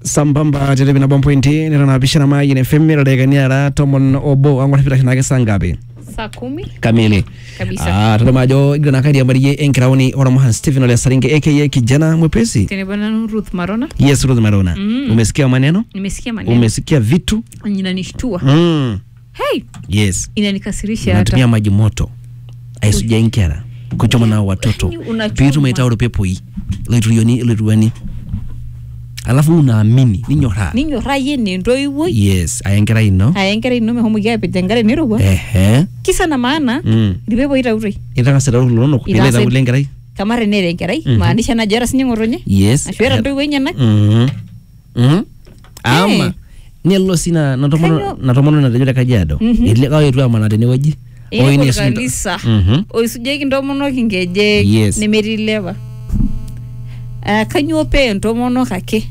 sambamba televi nabo mpointi nitanapishana mayi ne fm radekani ara tomon obo ang'or pitashinake saa ngapi saa kumi kamili kabisa Ah, tadama ajo igira nakariambarie enkiraoni oramahan stephen ole saringe aka kijana mwepesi tenebo nanu ruth marona yes ruth marona Mm. umesikia maneno nimesikia maneno umesikia vitu inanishtua mm. hey yes inanikasirisha hata natumia maji moto aisuja inkera kuchoma nao watoto Yaani unachoma. pitu maitauro pepoi loiturioni loituani alafu unaamini ninyoraa ninyoraa yie nentoiwoi yes aya enkerai ino aya enkerai ino mehomoki apej enkare nirowua ehe kisa na maana mm. irpepoi tauroi itang'asa aitau lolonok Itang'asa- nilaita kule enkerai kamare nere enkerai Mhm. maanisha najo era sinye ng'otonye yes ashu era ntoiwuo enyenak Mhm. Mhm. ama nelo si na na tomono Kanyoo? na tomono natejo le kajiado Mhm. elelek aetu amana tenewueji Oi, Eewuo ni esunta- kanisa Mhm. oisujieki ntomonok inkejek Yes. nemetii lewa Ah, kanyoo pee entomonok ake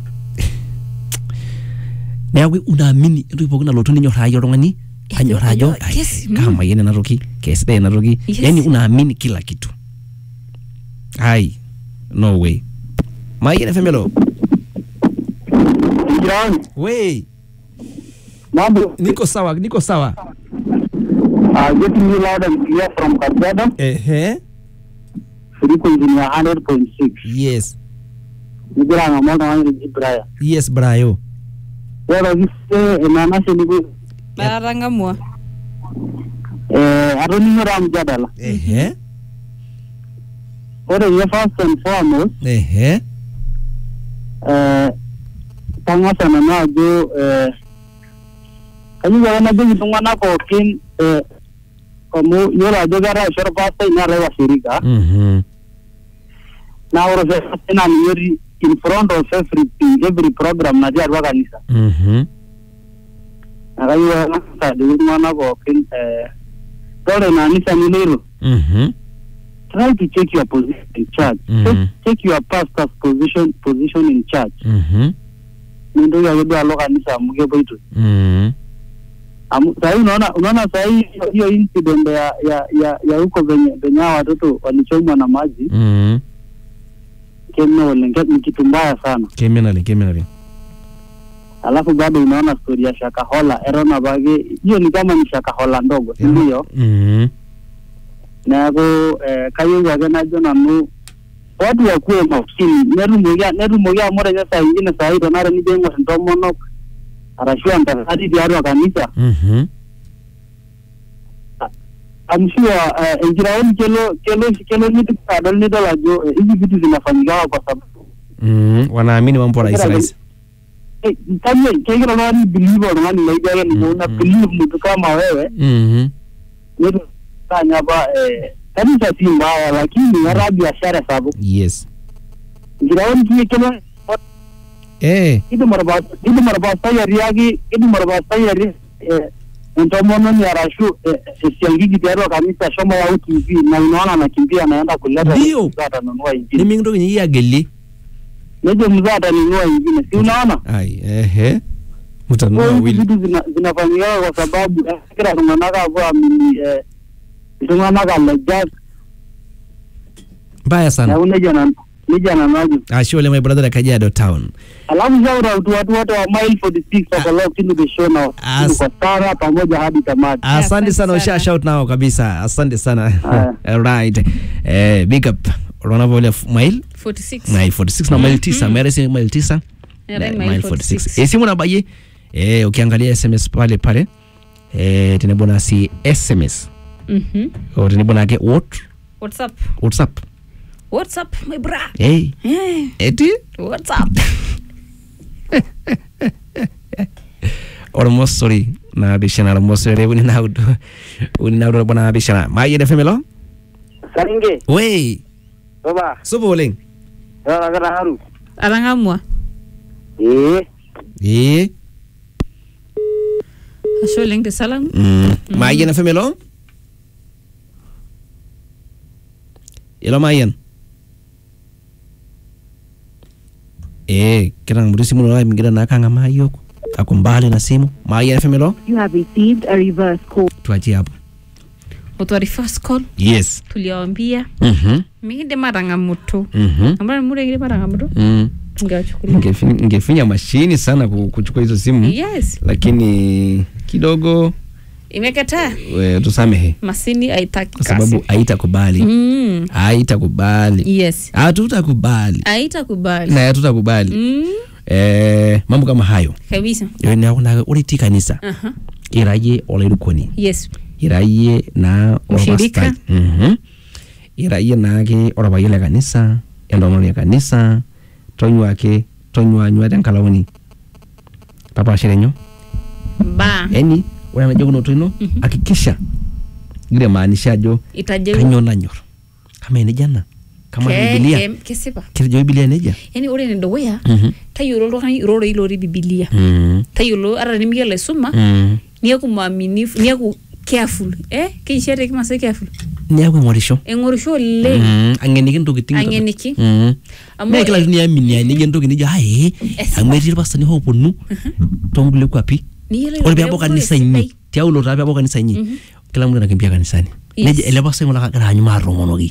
neeku unaamini entoki pookin nalotu ninyoraa yie oltung'ani Ajo- anyoraa ajo ajo, "Ai, yes, mm." kamayian ena toki kesidai ena toki Yes. yani unaamini kila kitu ai no way mayian efemelo Jirani, we mambo. niko sawa niko sawa Uh, getting you loud and clear from Kajiado, ehe frequency ni 100.6. yes Nigira ng'amu oltung'ani oji Brian. yes brayo Ore kise enanashe niku atang'amua eh, atoning'o taa mjadala. ehe Ore ninye first and foremost, ehe eh, kang'asa nanu ajo eh, kayieu ake najoki iltung'anak pookin eh, amu yiolo ajo keetae oshi orpastai neetae washirika mhm naa ore oshi orpastai naa ninye otii in front of everything every program natii atua kanisa mhm naa kayieu ake nang'asa ajoki iltung'anak pookin eh, ore ina anisa niloito mhm try to check your position in church Mhm. check, check your pastor's position position in church mhm mintoki ake duo alo kanisa amu kepoito mhm amu sahii unaona unaona sahii hiyo- hiyo incident ya ya ya ya huko venye venye hawa watoto walichomwa na maji mhm keme oleng ke- ni kitu mbaya sana kemenale kemenale alafu bado unaona story ya shakahola eton apake hiyo ni kama ni shakahola ndogo si ndio mhm neeku eh, kayieu ake najo nanu watu wakuwe makini netumoki netumoki amu ore nye saa ingine saa hii tenare nijo aing'or intomonok arashu entasati tiatua kanisa mhm I'm sure uh, enkiraoni kelo kelo kelo nidip adol nidol ajo eh, hizi vitu zinafanyikawa kwa sababu mhm wanaamini mambo rahisi rahisi eh, kanye kegira oltung'ani believe oltung'ani laijo ake ninye una Mm. believe mtu kama wewe mhm netu fanya apa eh, kanisa si mbaya lakini etaa biashara sapuk yes enkiraoni kiyie kelo eh kidim orpa- kidim orpastai atiaki kidim orpastai ati eh, entomononi arashu eh, esiankiki tiatua kanisa shomo yau tv na unaona nakimbia naenda kuleta Ndio. mzee atanunua ingine nimintoki nyinyi agelie nejo mzee atanunua ingine si unaona ai ehe mtanua Kwa hizi wili vitu zina- zinafanyika kwa sababu eh, kila iltung'anak apuo amini eh, iltung'anak alejak mbaya sana neeku nejia nanu nejia nanu ajo ashe oleng my brother ya kajiado town alafu shout out to watu wote wa mile 46 wako locked into the show na As- kwa sana pamoja hadi tamati asante Asante sana usha sana. shout nao kabisa asante sana Aya. right eh big up unaona mile 46 mile 46 na mile 9 mere si mile 9 Era Na- mile mile 46. 46 esimu nabaye eh ukiangalia sms pale pale eh tenebo na si sms Mhm. o tenebo nake what whatsapp whatsapp whatsapp my bra hey Eh, eti whatsapp ormosori naapishana ormosori uni naudo uni naudo bona naapishana maayene femelo saringe we baba supa oleng erakita haru atang'amua ee ee ashe oleng tesalamu mm. maayene femelo ilo maayen ee kitang'amutu simu nola mingira nakang'amaa yiok ako mbali na simu maayene femelo You have received a reverse call. tuachie hapo otwari first call yes tuliawambia mhm mikidim atang'amutu mhm amu mure kidim atang'amutu mm. Ungewachukulia. Ningefi- ningefinya mashini sana ku- kuchukua hizo simu yes lakini kidogo imekataa we, tusamehe masini haitaki kwa sababu kasi haitakubali mm. haitakubali yes hatutakubali haitakubali na hatutakubali mm. eh, mambo kama hayo kabisa nakunaga uriti kanisa Aha. iraye olairukoni yes iraye na Ushirika. orpastai. Mhm. iraye naake orapayian le kanisa entomononi e kanisa tonyuaki tonyuanyua tenkalaoni papaashere nyoo ba yani ore enajokunoto ino hakikisha igira amaanisha ajo itajeru kanyoo nanyor kama enejia ena kama Ke- bibilia ke- kesipa kitejo bibilia nejia yani ore enedukuya Mhm. tayiolo oltung'ani iroroi lotii bibilia Mhm. tayiolo ata nimiyiolo aisuma Mhm. niaku mwaminifu niaku careful eh keishaa te kimasai careful niaku eng'orisho eng'orisho oleng Mhm. ang'eniki ntokitin Ang'eniki. Mhm. Amu- mee kila kitu niaminia nejia entoki nijo ae Esipa. amu etii irpastani hooponu toonkulie kwapi niyiolo ore ajo peebau ore kanisa esidai. inyi tiaulo taa peebau kanisa inyi kila mtu anakimbia kanisani Yes. neja ele pastai ng'ole kagira aanyu maatomonoki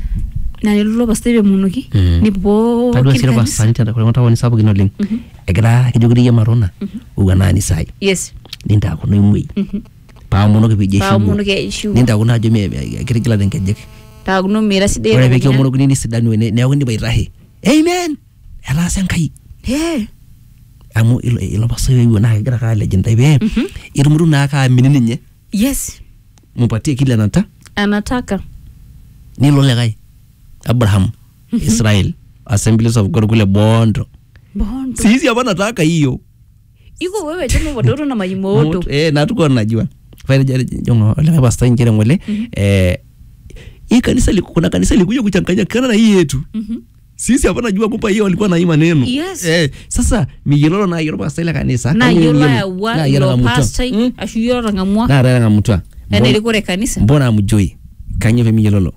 na nelo pastai pemonoki Mhm. ni tadua pookin sii kanisa irpastani tenda kulo taoni sapukin oleng egira kejo kireyie marona owuan naa nisai yes nintaakuno imwei Mhm. paamonoki piijo paamonoki aishiu nintaakuno ajo me- me- kitigilate nkejek taakuno mira sidai ore elukunya. pekiomorokini nisidanu ene neeku indipa aitahe amen etaasa enkai Eh, amu ilo- ilo pasai oewuo naa kegira kaa legendai pee Mhm. itumutu naa kaamini ninye yes mupatie kile nata anataka nilo likae abraham israel assemblies of god kule bondo bondo sisi hapa nataka hiyo iko wewe tena watoto na majimoto Moto, eh, natukuwa najua jongo likae pastai njere ngole eh, hii kanisa liku- kuna kanisa likuja kuchanganyikana na hii yetu Mhm. sisi hapa najua kumpa hiyo walikuwa na hii maneno Yes. eh, sasa miyiololo na yiolo pastai le kanisa na kama yiolo miyiolo. ayawa Na yiolo ilo ng'amutwa. pastai Mm. ashu yiolo tang'amua na rera ng'amutwa ena Mbona- ilikore kanisa mbona amujoi kanyio pemiyiololo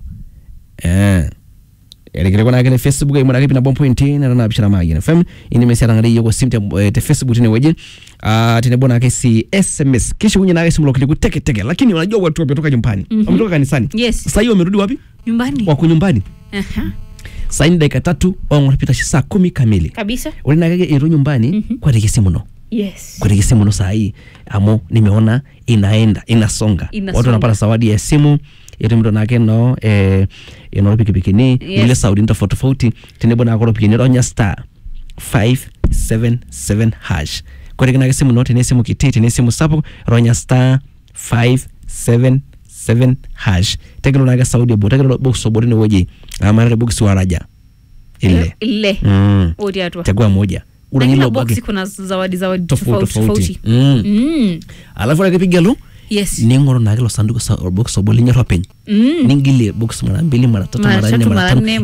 eh erekere kuna kene facebook aimuraki pina bompo inti nara na bishara magina fm ini mesi atangare yoko sim te, eh, te facebook tine weje ah tenebo nake si sms kisha kunye nake simu lokiliku teke teke lakini unajua watu wametoka nyumbani Mhm. wametoka kanisani yes sasa hiyo wamerudi wapi nyumbani wako nyumbani Aha. saa ini dakika tatu ong'oripita shi saa kumi kamili kabisa ore nake ero nyumbani Mhm. kwatekesi muno yes kwenye simu no saa hii amu nimeona inaenda inasonga Inasonga. watu wanapata zawadi ya simu yetu mtu nake no eh, ino pikipikini Yes. ile saudi tofauti tofauti tenebo nako ropikini ronya star 577 hash kwenye nake simu no tene simu kiti tene simu sapuk ronya star 577 hash tekelo nake saudi bo tekelo box obodi ne woji amara box waraja ile ile mm. otii atua chagua moja na ura kila nilo boksi bagi kuna zawadi zawadi tofauti tofauti tofauti tofauti mm. Mm. alafu ore ake pigelu yes ning'oru naake ilo sanduku sa- orbox obo linyor openy Mm. ningilie box mara mbili mara tatu Mara mara nne tatu, mara mara tano nne,